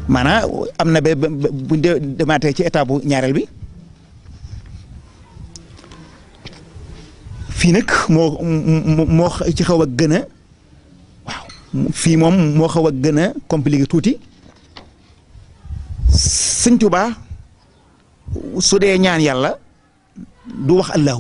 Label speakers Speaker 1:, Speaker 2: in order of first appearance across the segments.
Speaker 1: maanaam am na ba buñ demaatee ci état bu ñaareel bi fii nag moo moo ci xaw a gën a waaw fii moom moo xaw a gën a compliqué tuuti sëñ Tuubaa su dee ñaan yàlla du wax allahu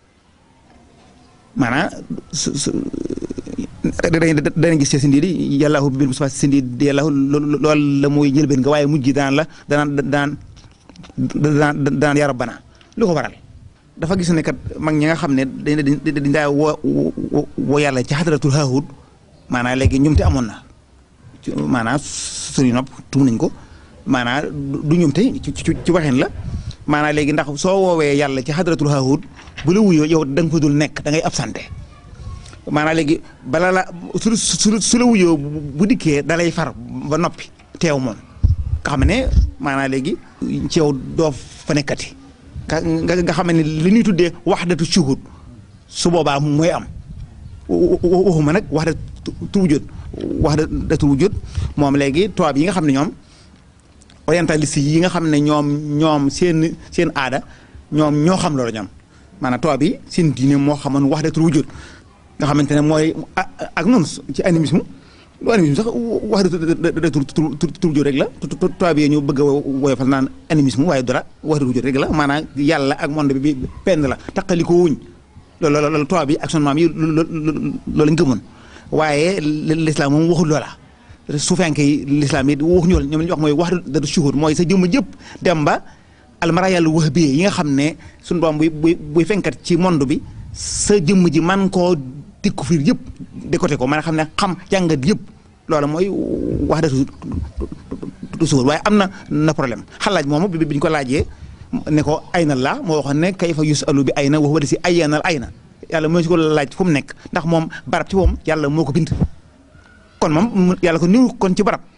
Speaker 1: maanaam su su danañ gis ci sindi di yàllaahu bil Mustafa sindi di yàllaahu loolu la muy njëlbeen nga waaye mujj gi daan la danaan daan daan daan yaa rabbana lu ko waral dafa gis ne kat mag ñi nga xam ne dañ dañ daa woo woo yàlla ci xadaratul haahud maanaam léegi ñoom te amoon na maanaam suñu nopp tum nañ ko maanaam du ñoom te ci ci waxin la maanaam léegi ndax soo woowee yàlla ci xadaratul haahud bu la wuyoo yow da nga fa dul nekk da ngay absenté maanaam léegi bala la su su su la wuyoo bu dikkee da lay far ba noppi teew moom nga xam ne maanaam léegi ci yow doo fa nekkati nga nga xam ne li ñuy tuddee wahdatu shuhud su boobaa mooy am waxuma nag wahdatu wujud wahdatu wujud moom léegi tubaab yi nga xam ne ñoom orientaliste yi nga xam ne ñoom ñoom seen seen aada ñoom ñoo xam loolu ñoom maanaam tubaab yi seen diine moo xamoon wahdatu wujud nga xamante ne mooy ak noonu ci animisme lu animisme sax wax da tur tur rek la tubaab yi ñu bëgg a woyofal naan animisme waaye dara wax dëgg rek la maanaam yàlla ak monde bi penn la taqali ko wuñ loolu loolu tubaab yi ak son maam yi loolu lañ gëmoon waaye l'islam moom waxul loola suufenke yi l'islam yi waxuñu loolu ñoom li ñu wax mooy wax da shuhud mooy sa jëmm jëpp dem ba almara yàlla wax bi yi nga xam ne suñu borom buy buy buy fenkat ci monde bi sa jëmm ji man koo tikku fiir yëpp décoté ko man xam ne xam jàngat yëpp loolu mooy wax dëgg suur waaye am na na problème xalaaj moomu bi ñu ko laajee ne ko ayna la moo waxoon ne kayfa yusalu bi ayna wax wala si ayyanal ayna yàlla mooy si ko laaj fu mu nekk ndax moom barab ci moom yàlla moo ko bind kon moom yàlla ko niw kon ci barab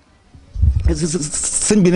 Speaker 1: sëñ bi ne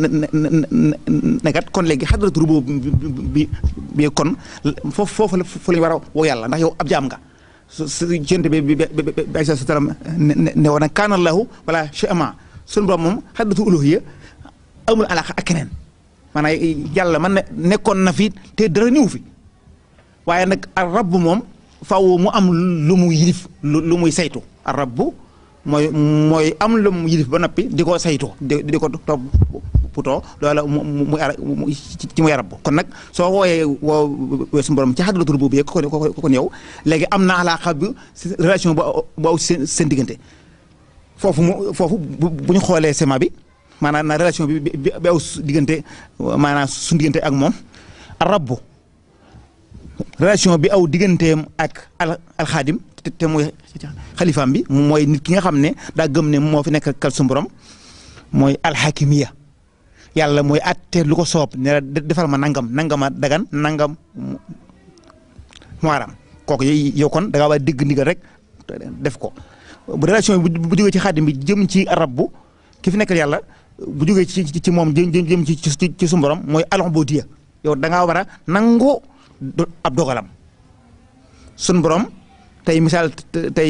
Speaker 1: nekkat kon léegi xadratu rubu bi bi kon foofu foofu la fu lañu war a woo yàlla ndax yow ab jaam nga su su jënte bi bi bi bi sa salaam ne woon kaana allahu wala chama suñu borom moom xadratu uluhiyya amul alaaka ak keneen maanaam yàlla man ne nekkoon na fi te dara ñëw fi waaye nag ar rabb moom faaw mu am lu mu yilif lu muy saytu ar rabb mooy mooy am lu mu yilif ba noppi di ko saytu di di ko topp putoo loola mu mu mu ci muy rab kon nag soo wooyee woo suñu borom ci xadratul boobu ko ko kon yow léegi am na alaaxa bi relation bu bu aw seen seen diggante foofu mu foofu bu ñu xoolee sema bi maanaam na relation bi bi aw diggante maanaam suñu diggante ak moom rabbu relation bi aw digganteem ak al alxaadim te mooy xalifaam bi mooy nit ki nga xam ne daa gëm ne moo fi nekk kal suñu borom mooy alxakimiya yàlla mooy atte lu ko soob ne defal ma nangam nangama dagan nangam muaram kooku yow kon da ngaa war a dégg ndigal rek def ko bu relation bi bu jógee ci xaadim bi jëm ci rabbu ki fi nekkal yàlla bu jógee ci ci moom jëm jëm ci ci ci suñu borom mooy al-ubudiyya yow da ngaa war a nangu ab dogalam suñu borom tey misaal tey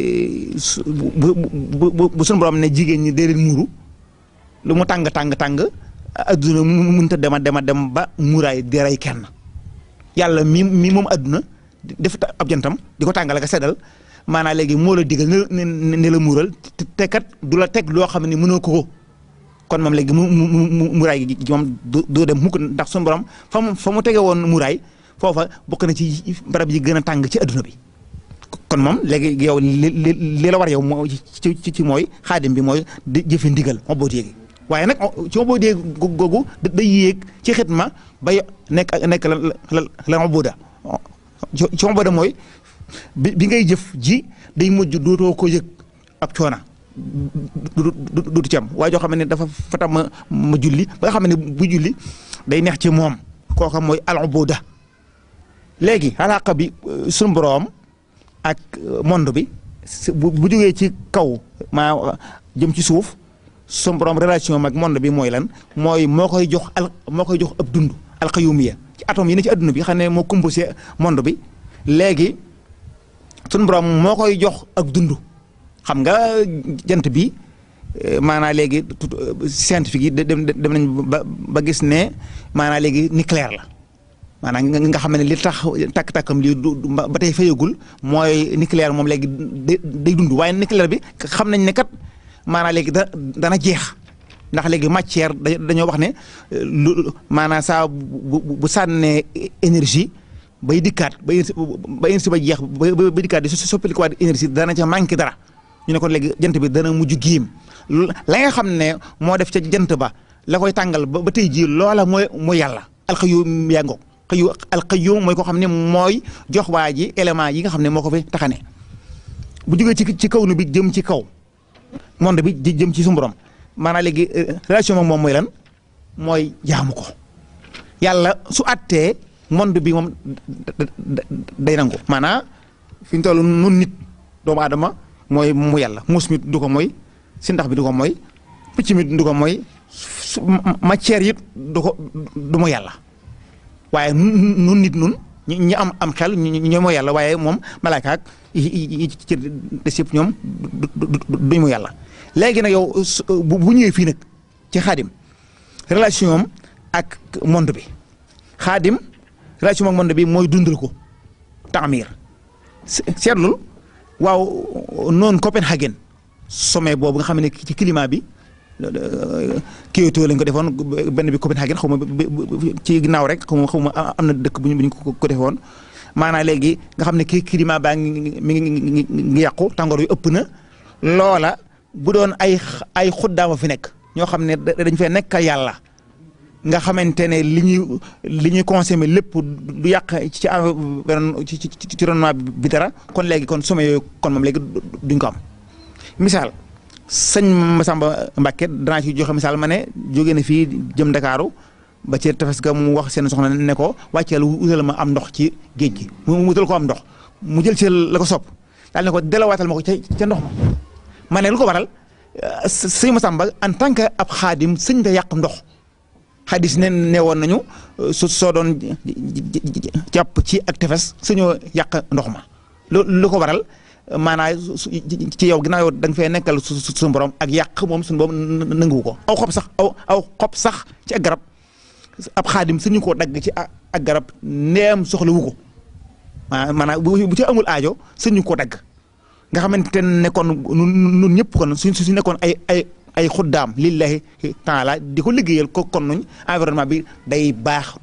Speaker 1: bu bu bu suñu borom ne jigéen ñi dee leen muuru lu mu tàng tàng tàng adduna mu mënta dema dema dem ba muuraay di rey kenn yàlla mi mi moom adduna def ab jantam di ko tàngal ak seddal maanaam léegi moo la digal ne ne la muural te kat du la teg loo xam ne mënoo ko ko kon moom léegi mu mu muuraay gi moom du dem mukk ndax suñu borom fa mu fa mu tege woon muuraay foofa bokk na ci barab yi gën a tàng ci adduna bi. kon moom léegi yow li li li la war yow moo ci ci mooy xaadim bi mooy di jëfe ndigal moo boo yéegi waaye nag ci moo boo dee googu day yéeg ci xitma ba nekk nekk la la la ma booda ci ma booda mooy bi bi ngay jëf ji day mujj dootoo ko yëg ak coona dootu ci am waaye joo xam ne dafa fata ma ma julli ba nga xam ne bu julli day neex ci moom kooka mooy al ubuda léegi alaaka bi suñu boroom ak monde bi bu bu jógee ci kaw maa jëm ci suuf suñu boroom relation ak monde bi mooy lan mooy moo koy jox al moo koy jox ab dund alxayumiya ci atome yi ne ci adduna bi xam ne moo composé monde bi léegi suñu boroom moo koy jox ak dund xam nga jant bi maanaa léegi scientifique yi dem dem nañ ba ba gis ne maanaa léegi nucléaire la maanaam nga xam ne li tax takk-takkam lii du ba tey fayagul mooy nucléaire moom léegi day dund waaye nucléaire bi xam nañ ne kat maanaa léegi da dana jeex ndax léegi matière dañoo wax ne lu maanaa saa bu bu sànnee énergie bay dikkaat ba ba énergie ba jeex ba dikkaat di soppali ko waat énergie dana ca manqué dara ñu ne kon léegi jant bi dana mujj giim la nga xam ne moo def ca jant ba la koy tàngal ba ba tey jii loola mooy mooy yàlla alxayyuum yaa ngoog xëyu alxayyuum mooy ko xam ne mooy jox waa ji élément yi nga xam ne moo ko fi taxane bu jógee ci ci kaw nu bi jëm ci kaw monde bi jëm ci suñu borom maanaam léegi relation moom moom mooy lan mooy jaamu ko yàlla su attee monde bi moom day nangu maanaam fi ñu toll nun nit doomu aadama mooy mu yàlla muus mi du ko mooy si ndax bi du ko mooy picc mi du ko mooy matière yi du ko du mu yàlla waaye nun nit nun ñi am am xel ñoo mooy yàlla waaye moom malaaka ak yi ci des yëpp ñoom duñ mu yàlla léegi nag yow bu ñëwee fii nag ci xaadim relation am ak monde bi xaadim relation ak monde bi mooy dundal ko taamir seetlul waaw noonu Copenhagen sommet boobu nga xam ne ci climat bi Kyoto lañ ko defoon benn bi Copenhagen xaw ma ci ginnaaw rek xaw ma xaw ma am na dëkk bu ñu bu ñu ko defoon maanaam léegi nga xam ne kii climat baa ngi mi ngi ngi yàqu tàngoor yu ëpp na loola bu doon ay ay xuddaama fi nekk ñoo xam ne dañ fee nekk yàlla nga xamante ne li ñuy li ñuy consommer lépp du yàq ci ci ci ci environnement bi dara kon léegi kon sommet yooyu kon moom léegi duñ ko am misaal sëñ Massamba Mbacke danaa ci joxe misaal ma ne jóge na fii jëm Ndakaaru ba ci tefes ga mu wax seen soxna ne ko wàcceel wutal ma am ndox ci géej gi mu wutal ko am ndox mu jël ci la ko sopp daal ne ko delawaatal ma ko ca ca ndox ma ma ne lu ko waral sëñ Massamba en tant que ab xaadim sëñ da yàq ndox xadis ne ne woon nañu su soo doon jàpp ci ak tefes suñoo yàq ndox ma lu ko waral maanaam ci yow ginnaaw yow da nga fee nekkal su suñu borom ak yàq moom suñu borom nanguwu ko aw xob sax aw aw xob sax ci ak garab ab xaadim suñu ko dagg ci ak garab ndeem soxla wu ko maanaam bu ci amul aajo suñu ko dagg nga xamante ne kon nun ñëpp kon suñ su nekkoon ay ay ay xuddaam lillahi taala di ko liggéeyal ko kon nuñ environnement bi day baax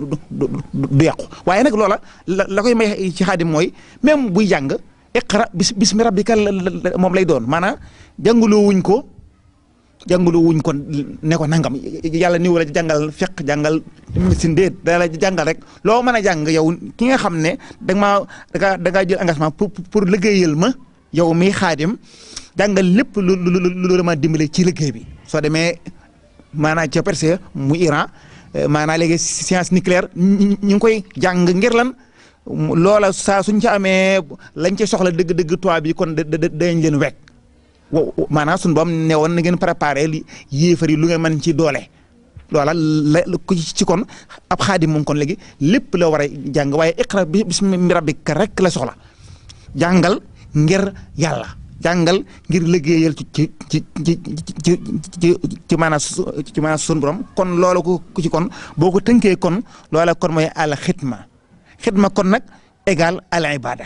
Speaker 1: du yàqu waaye nag loola la la koy may ci xaadim mooy même buy jàng iqra bis bismi rabbika moom lay doon maanaam jàngaloo wuñ ko jàngaloo wuñ ko ne ko nangam yàlla ni wala jàngal fekk jàngal médecine déet da la jàngal rek loo mën a jàng yow ki nga xam ne da nga maa da ngaa da ngaa jël engagement pour pour liggéeyal ma yow miy xaadim jàngal lépp lu lu lu lu ma dimbale ci liggéey bi soo demee maanaam ca Perse mu Iran maanaam léegi science nucléaire ñu ngi koy jàng ngir lan loola saa suñ ca amee lañ ca soxla dëgg-dëgg toit bi kon da dañ leen wekk maanaam suñu boom ne woon na ngeen préparé li yéefar yi lu ngeen mën ci doole. loola la ku ci kon ab xaadim moom kon léegi lépp la war a jàng waaye iqra bismi rabbika rek la soxla jàngal ngir yàlla. jàngal ngir liggéeyal ci ci ci ci ci ci ci maanaam ci maanaam sunu borom kon loola ku ci kon boo ko tënkee kon loola kon mooy al xidma xidma kon nag égal al ibada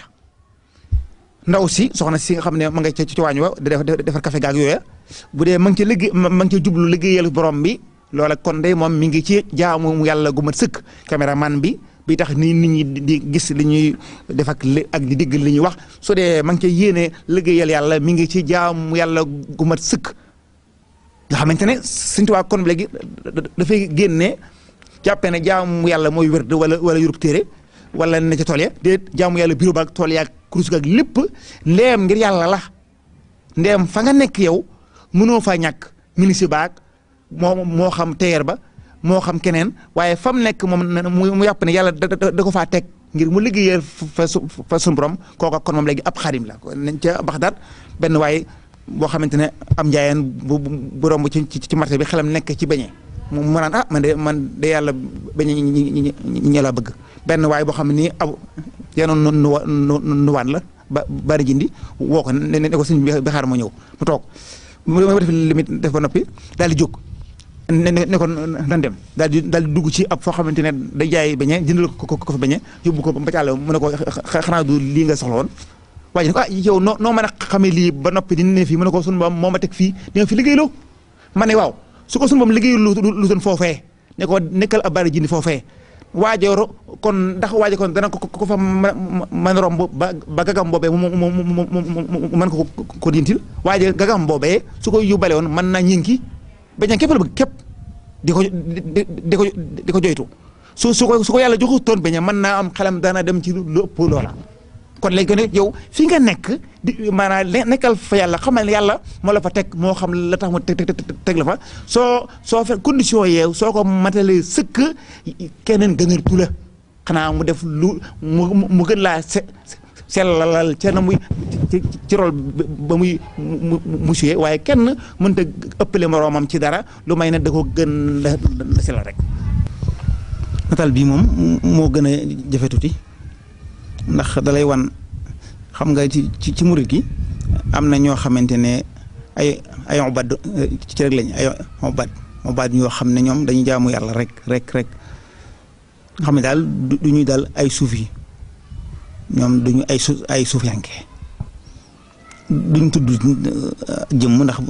Speaker 1: ndaw si soxna si nga xam ne ma nga ci ci waañ wa di defar café gaag yooya bu dee ma ngi ci liggéey ma ngi ci jublu liggéeyal borom bi loola kon day moom mi ngi ci jaamu yàlla gu mat sëkk caméraman bi bi tax ni nit ñi di gis li ñuy def ak li ak di digg li ñuy wax su dee ma ngi ca yéene liggéeyal yàlla mi ngi ci jaamu yàlla gu mat sëkk nga xamante ne Sëñ Tuubaa kon léegi dafay génne jàppee ne jaamu yàlla mooy wérd wala wala yurub téere wala ne ca tool ya déet jaamu yàlla bureau ba ak tool ya ak kurus ga ak lépp ndeem ngir yàlla la ndeem fa nga nekk yow mënoo faa ñàkk ministre baag moo moo xam teer ba moo xam keneen waaye fa mu nekk moom mu yàpp ne yàlla da ko faa teg ngir mu liggéeyal fa su fa suñu borom kooka kon moom léegi ab xaadim la nañ ca Baxdaad benn waaye boo xamante ne am njaayeen bu bu romb ci ci marché bi xelam nekk ci beñe mu naan ah man de man de yàlla beñe ñi ñi la bëgg benn waaye boo xam ne nii aw yenoon nu nuwaan la ba bari jindi woo ko ne ne ko sëñ bi xaar ma ñëw mu toog mu def li muy def ba noppi daal di jóg ne ne ne ko nan dem daal di daal di dugg ci ab foo xamante ne day jaay beñe jëndal ko ko ko fa beñe yóbbu ko ba càll mu ne ko xanaa du lii nga soxla woon waaye ne ko ah yow noo noo mën a xamee lii ba noppi di ne fii mu ne ko sunu boom moo ma teg fii di nga fi liggéeyloo ma ne waaw su ko sunu boom liggéey lu lu doon foofee ne ko nekkal ab bari jindi foofee waajooro kon ndax waajo kon dana ko ko fa mën romb ba ba gagam boobee mu mu mu mu mën ko ko dintil waaje gagam boobee su ko yóbbale woon mën naa ñinki beñe képp la bëgg képp di ko di ko di ko joytu su su ko su ko yàlla joxu toon beñe mën naa am xelam dana dem ci lu ëpp loola kon léegi ko ne yow fi nga nekk di maanaam nekkal fa yàlla xamal ne yàlla moo la fa teg moo xam la tax mu teg teg la fa soo soo fe condition yeew soo ko matalee sëkk keneen gënatu la xanaa mu def lu mu mu gën laa se sellalal ca na muy ci rol ba muy mu mu suyee waaye kenn mënta ëppale moroomam ci dara lu may ne da ko gën la la sellal rek. nataal bii moom moo gën a jafe tuuti ndax dalay wan xam nga ci ci ci murit gi am na ñoo xamante ne ay ay ubad ci rek lañ ay ubad ubad ñoo xam ne ñoom dañuy jaamu yàlla rek rek rek nga xam ne daal du ñuy daal ay suufi ñoom duñu ay su ay suufiyanke duñ tudd jëmm ndax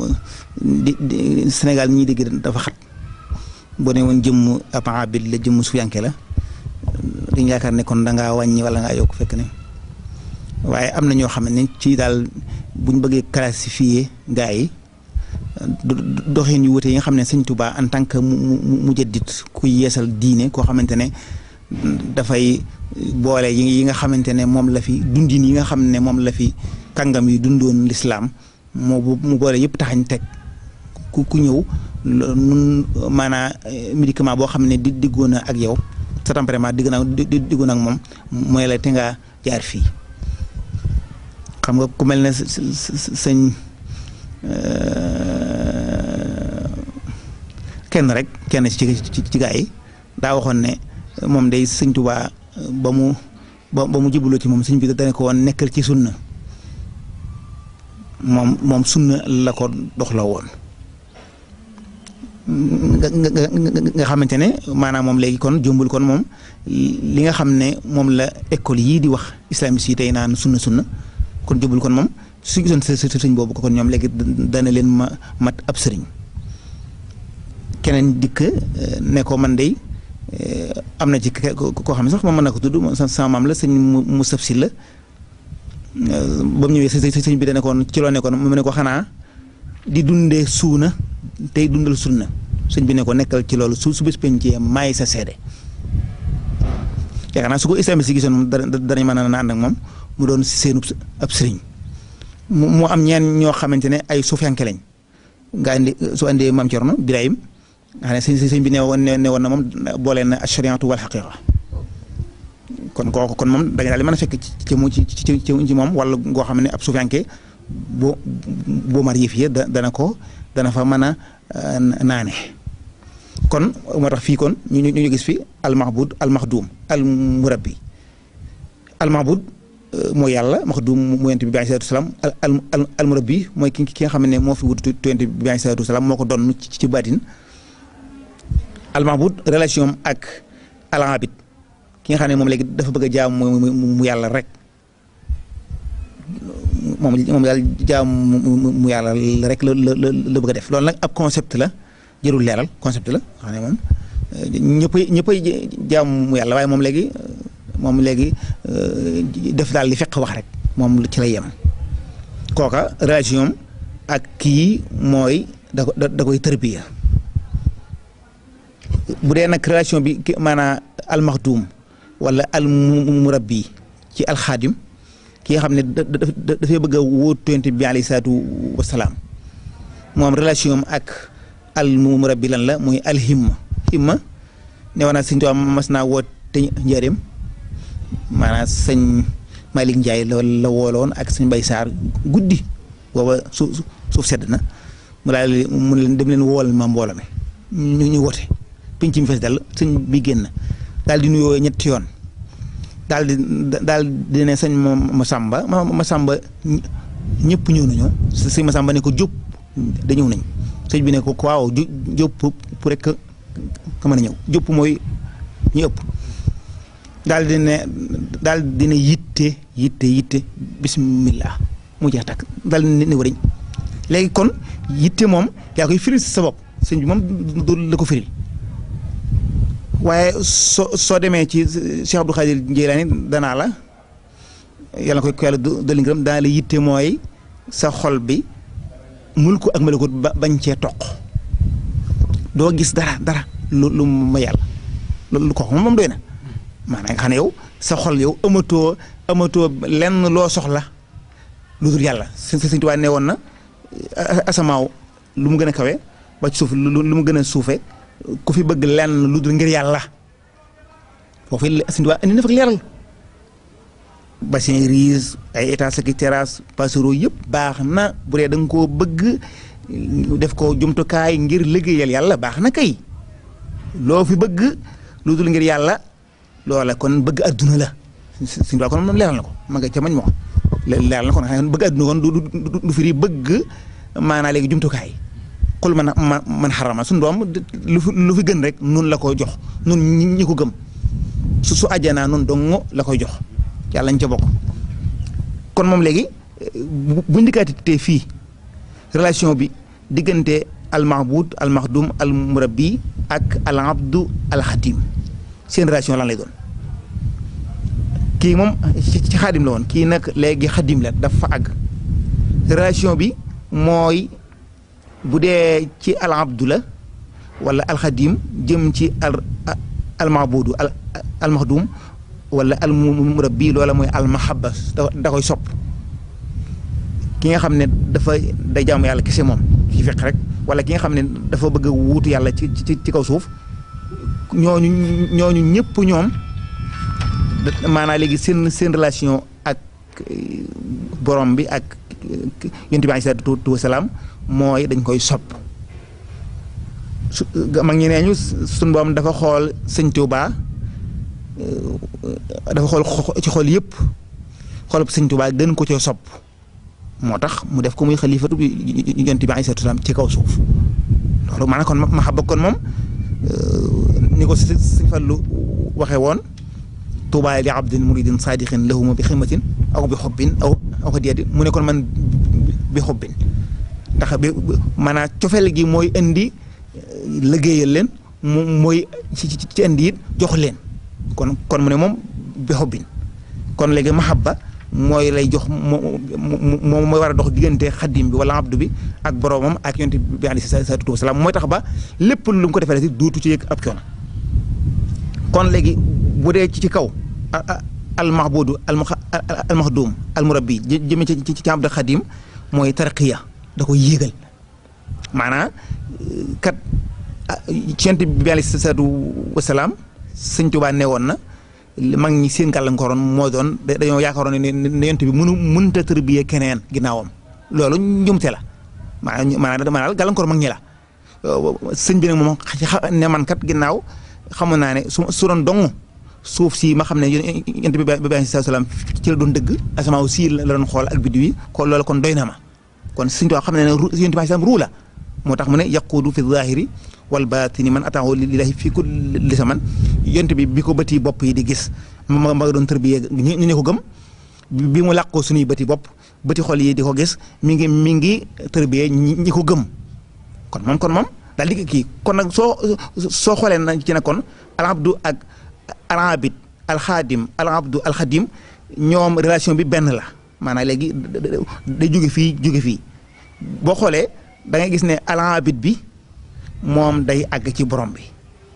Speaker 1: di Sénégal ñi dégg dafa xat boo ne woon jëmm ab abid la jëmm suufiyanke la dañu yaakaar ne kon da ngaa wàññi wala ngaa yokk fekk ne waaye am na ñoo xam ne ci daal buñ bëggee classifier gaa yi doxin yu wute yi nga xam ne sëñ Tuubaa en tant que mu mu jaddit ku yeesal diine koo xamante ne dafay boole yi nga xamante ne moom la fi dundin yi nga xam ne moom la fi kàngam yi dundoon lislaam moo mu boole yëpp taxañ teg ku ku ñëw nun maanaa médicament boo xam ne di diggoon ak yow sa tempérament digg naa diggoon ak moom mooy la te nga jaar fii xam nga ku mel ne sëñ kenn rek kenn ci ci ci gaa yi daa waxoon ne moom day sëñ Tuubaa ba mu ba ba mu jubuloo ci moom sëñ bi dana ko woon nekkal ci sunna moom moom sunna la ko doxloo woon nga nga nga xamante ne maanaam moom léegi kon jombul kon moom li nga xam ne moom la école yii di wax islamiste yi tey naan sunna sunna kon jombul kon moom su gisoon sa sëriñ boobu kon ñoom léegi dana leen ma mat ab sëriñ keneen dikk ne ko man de am na ci koo xam ne sax moom mën na ko tudd sama maam la sëñ Moussa Sy la ba mu ñëwee sëñ bi dana koon ci loo nekkoon mu ne ko xanaa di dundee suuna tey dundal sunna sëñ bi ne ko nekkal ci loolu su su bés pencee maay sa seede yaakaar naa su ko islamiste si gisoon moom danañ mën a ànd ak moom mu doon seenu ab sëriñ mu am ñeen ñoo xamante ne ay suufiyanke lañ nga andi su andee maam Cerno Birahim nga xam ne sëñ sëñ bi ne woon ne woon na moom boole na ashariatu wal xaqiqa kon kooku kon moom da nga daal di mën a fekk ci mu ci ci ci moom wala ngoo xam ne ab suufiyanke boo boo mar yëf yi dana ko dana fa mën a naane kon moo tax fii kon ñu ñu gis fi almahbud almahdum almurabbi almahbud mooy yàlla maxdum mu yonent bi alayhi salaatu salaam al al almurabbi mooy ki ki nga xam ne moo fi wut yonent bi alayhi salaatu salaam moo ko doon ci ci baatin almahbud relation ak alabid ki nga xam ne moom léegi dafa bëgg a jaam mu yàlla rek moom moom daal jaam mu yàlla rek la la la bëgg a def loolu nag ab concept la jërul leeral concept la xam ne moom ñëppay ñëppay jaam mu yàlla waaye moom léegi moom léegi def daal li fekk wax rek moom ci lay yem kooka relation ak kii mooy da da koy tërbiya bu dee nag relation bi maanaam almaxdum wala almurabbi ci alxaadim ki nga xam ne dafay bëgg a wóotu yonent bi alayhi salaatu wasalaam moom relation am ak almurabbi lan la muy alhimma himma ne woon naa sëñ Tuubaa mas naa woote njëriñ maanaam sëñ Malick Ndiaye la la wooloon ak sëñ Bay Saar guddi booba suuf suuf sedd na mu daal mu leen dem leen wool ma mbooloo mi ñu ñu woote pinc mi fees dal sëñ bi génn daal di nuyoo ñetti yoon daal di daal di ne sëñ ma Masamba ma Masamba ñëpp ñëw nañu sëñ Masamba ne ko jóg da ñëw nañ sëñ bi ne ko waaw ju jëpp pour rek ka mën a ñëw jëpp mooy ñu ëpp daal di ne daal di ne yitte yitte yitte bismillah mu jeex takk daal di ne wariñ léegi kon yitte moom yaa koy firil sa bopp sëñ bi moom du la ko firil waaye soo soo demee ci Cheikh Abdou Khadir Jeylaani danaa la yàlla koy ko yàlla dolli ngërëm danaa la yitte mooy sa xol bi mulku ak malakut ba bañ cee toq doo gis dara dara lu lu ma yàlla lu ko moom doy na maanaam nga xam ne yow sa xol yow amatoo amatoo lenn loo soxla lu dul yàlla sëñ sëñ Tuubaa ne woon na asamaaw lu mu gën a kawe ba ci suuf lu mu gën a suufe ku fi bëgg lenn lu dul ngir yàlla foofu sëñ Tuubaa indi na fa leeral bassin riis ay étage ak terrasse passereau yëpp baax na bu dee da nga koo bëgg def ko jumtukaay ngir liggéeyal yàlla baax na kay loo fi bëgg lu dul ngir yàlla loola kon bëgg adduna la suñu waa kon moom leeral na ko ma nga ca mañ moo leeral na ko xam bëgg adduna kon du du firi bëgg maanaa léegi jumtukaay xul man man xarama suñu doom lu fi lu fi gën rek nun la koy jox nun ñi ko gëm su su àjjanaa nun dong la koy jox yàlla ñu ca bokk kon moom léegi bu ndikkaati te fii relation bi diggante al mahbud al mahdum al murabbi ak al abdu al xadim seen relation lan lay doon kii moom ci xaadim la woon kii nag léegi xadim la dafa àgg relation bi mooy bu dee ci al abdu la wala al xadim jëm ci al al mahbudu al al mahdum wala al murabbi loola mooy al mahabba da koy sopp ki nga xam ne dafa day jaamu yàlla kese moom ci fekk rek wala ki nga xam ne dafa bëgg a wuutu yàlla ci ci ci kaw suuf ñooñu ñooñu ñëpp ñoom maanaam léegi seen seen relation ak borom bi ak yonent bi alayhi salaatu wa salaam mooy dañ koy sopp su mag ñi nee ñu suñu borom dafa xool sëñ Tuubaa dafa xool ci xool yëpp xoolub sëñ Tuubaa gën ko cee sopp moo tax mu def ko muy xalifatu bi yonent bi alayhi salaam ci kaw suuf loolu maanaam kon ma xam kon moom ni ko sëñ Fallu waxee woon tuubaa li abdin muridin saadiqin lahuma bi xidmatin aw bi xobbin aw aw hadiyatin mu ne kon man bi xobbin ndax bi maanaam cofeel gi mooy indi liggéeyal leen mu mooy ci ci indi it jox leen kon kon mu ne moom bi xobbin kon léegi mahabba mooy lay jox moo moom mooy war a dox diggante xaddim bi wala abdu bi ak boroomam ak yonent bi alayhi salaatu wa salaam mooy tax ba lépp lu mu ko defee rek duutu ci yëg ab coono kon léegi bu dee ci ci kaw al mahbudu al al mahdum al murabbi jëme ci ci ci abdu xaddim mooy tarqiya da ko yéegal maanaam kat ci yonent bi alayhi salaatu wa salaam sëñ Tuubaa ne woon na mag ñi seen gàllankooroon moo doon dañoo yaakaaroon ne ne yonent bi mënu mënut a tërbiyee keneen ginnaawam loolu njumte la maanaam maanaam maanaam gàllankoor mag ñi la sëñ bi nag moom ne man kat ginnaaw xamoon naa ne su su doon dong suuf si ma xam ne yonent bi ba bi salaam ci la doon dëgg asamaaw si la doon xool ak biddiw yi kon loolu kon doy na ma kon sëñ Tuubaa xam ne ne yonent bi salaam ruu la moo tax mu ne yaquudu fi zaahiri wal baatini man ataahu lillahi fi kulli zaman yonent bi bi ko bëti bopp yi di gis ma ma doon tërbiyee ñu ne ko gëm bi mu làqoo suñuy bëti bopp bëti xol yi di ko gis mi ngi mi ngi tërbiyee ñi ko gëm kon moom kon moom daal di kii kon nag soo soo xoolee na ci ne kon al abdu ak al abid al xaadim al abdu al xadim ñoom relation bi benn la maanaam léegi day jóge fii jóge fii boo xoolee da ngay gis ne al abid bi moom day àgg ci borom bi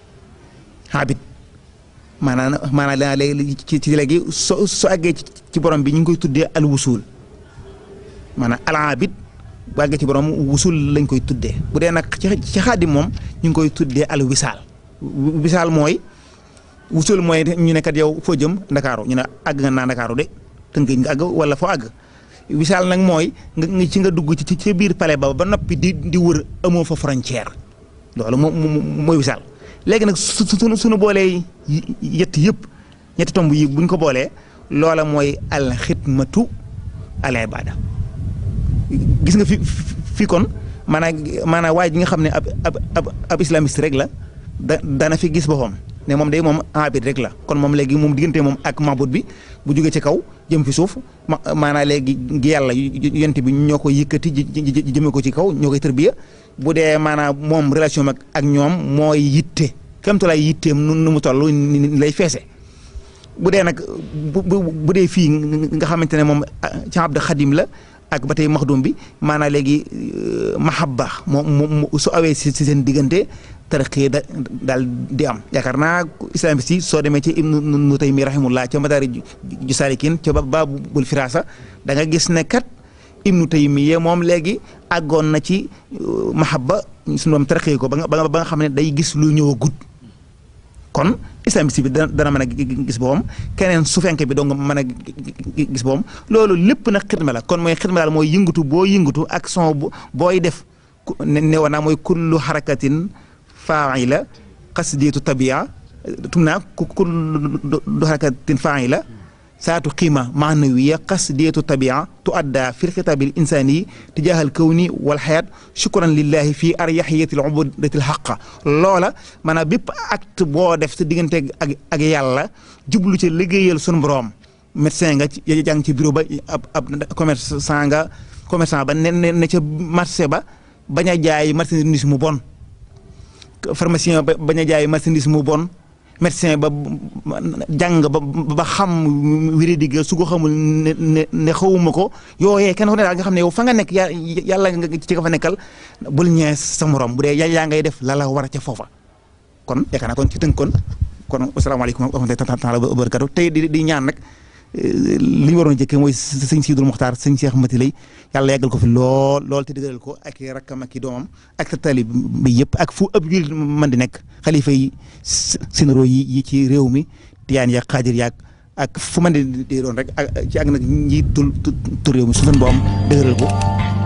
Speaker 1: abid maanaam maanaam léegi ci ci léegi so soo àggee ci borom bi ñu ngi koy tuddee al wusul maanaam al abid bu àggee ci borom wusul lañ koy tuddee bu dee nag ci ci xaadim moom ñu ngi koy tuddee al wisaal wisaal mooy wusul mooy ñu ne kat yow foo jëm ndakaaru ñu ne àgg nga naa ndakaaru de tënkee nga àgg wala foo àgg wisaal nag mooy nga ci nga dugg ci ci biir palais ba ba noppi di di wër amoo fa frontière loolu moom mooy wisaal léegi nag su su suñu boolee yett yëpp ñetti tomb yi buñ ko boolee loola mooy al xidmatu al ibada gis nga fi fi kon maanaam maanaam waay ji nga xam ne ab ab ab ab islamiste rek la da dana fi gis boppam ne moom day moom abid rek la kon moom léegi moom diggante moom ak mabut bi bu jógee ci kaw jëm fi suuf ma maanaam léegi gi yàlla yonent bi ñoo ko yëkkati jëme ko ci kaw ñoo koy tërbiya bu dee maanaam moom relation ak ak ñoom mooy yitte kéem tolluwaay yitteem nu mu toll lay feese. bu dee nag bu bu dee fii nga xamante ne moom ci Abdu Xadim la ak ba tey maxdum bi maanaam léegi mahabba moom su awee si seen diggante tarixi da daal di am yaakaar naa islamiste yi soo demee ci Ibnu Taymi rahimullah ca Madaari ju Saalikin ca Baabul Firaasa da nga gis ne kat Ibnu Taymiya moom léegi àggoon na ci mahabba suñu doom tarixi ko ba nga ba nga xam ne day gis lu ñëw a gudd kon islamiste bi dana dana mën a gis boppam keneen su fenke bi dong mën a gis boppam loolu lépp nag xidma la kon mooy xidma daal mooy yëngatu boo yëngatu ak son booy def ne woon naa mooy kullu xarakatin faila qasdiyatu tabia tum naa kullu xarakatin faila saatu qiima maanawiya qasdiyatu tabia tu adda fi lxitaabi l insani tijaaha al kawni wal xayaat shukran lillahi fi aryaxiyati l ubudati l xaqa loola maanaam bépp acte boo def sa diggante ak ak yàlla jublu ci liggéeyal sunu borom médecin nga ci jàng ci bureau ba ab ab commerçant nga commerçant ba ne ne ca marché ba bañ a jaay marchandise mu bon pharmacien ba bañ a jaay marchandise mu bon médecin ba jàng ba ba xam wéradi ga su ko xamul ne ne ne xawuma ko yooyee kenn ku ne daal nga xam ne yow fa nga nekk yàlla nga ci nga fa nekkal bul ñees sa morom bu dee yaa ngay def la la war a ca foofa kon yaakaar naa kon ci tënk kon kon asalaamaaleykum wa rahmatullaahi taala wa barakaatu tey di di ñaan nag li ñu waroon a jëkkee mooy sëñ Sidul Muxtaar sëñ Cheikh Mati lay yàlla yàggal ko fi lool lool te dëgëral ko ak i rakkam ak i doomam ak talib bi yëpp ak fu ab jullit mën di nekk xalifa yi sénéro yi yi ci réew mi tiyaan yaag xaadir yaag ak fu mën di doon rek ak ci ak nag ñi tul tu réew mi su leen boom dëgëral ko